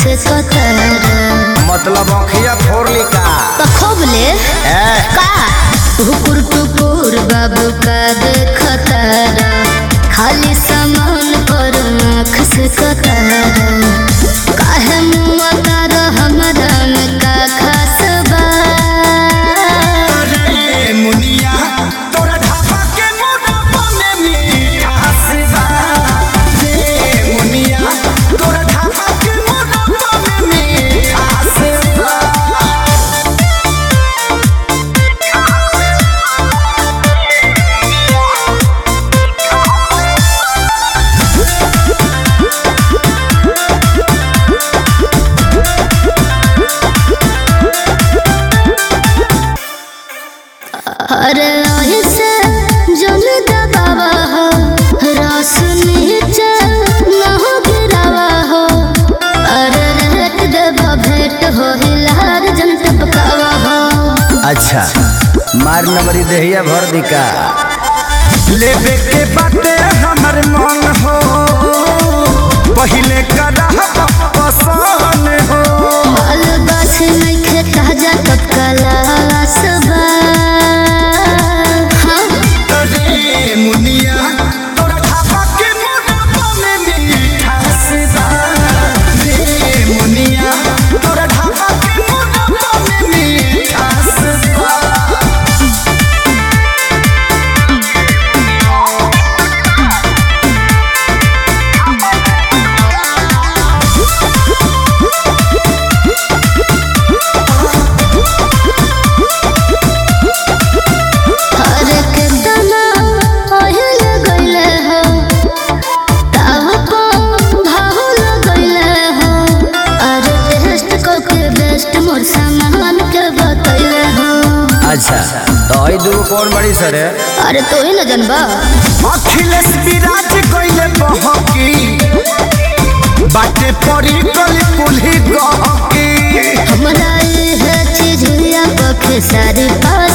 से कतरा मतलब अखिया फोड़ली का पखोबले ए का हुकुर टुकुर बाबू का देखतारा खाली सामान पर आँख से कतरा काहे मुआ तारा हमरा में का खास बा अरे मुनिया तोरा ढाबा के मोटापा में मिठास बा रे मुनिया तोरा ढाबा के मोटापा में मिठास बा अरे ऐसे जन दबावा हो रस नीचे न हो गिरावा हो अरे रेट देवा भेंट हो हिलार जन टपकावा हो अच्छा मार नंबरी देहिया भर दिका लेबे के बाटे हमर मन हो पहिले करा पसंद हो माल गाछ नइखे ताजा टपकला सबा हाँ रे मुनिया तोरा ढाबा के मोटापा में मिठास बा रे मुनिया तोरा ढाबा के मोटापा में मिठास बा अरे केतना ओहिल गइले हो ताव को भाहुल गइले हो अरे टेस्ट को के बेस्ट मोर सामान के बतइले हो अच्छा तो आई दूगो कौन बड़ी सर है अरे तो ही न जनबा अखिलेश विराज कइले बहकी बाटे पड़ी गली कुल्ही गहकी हमरा ये चीज या पखे सारी पा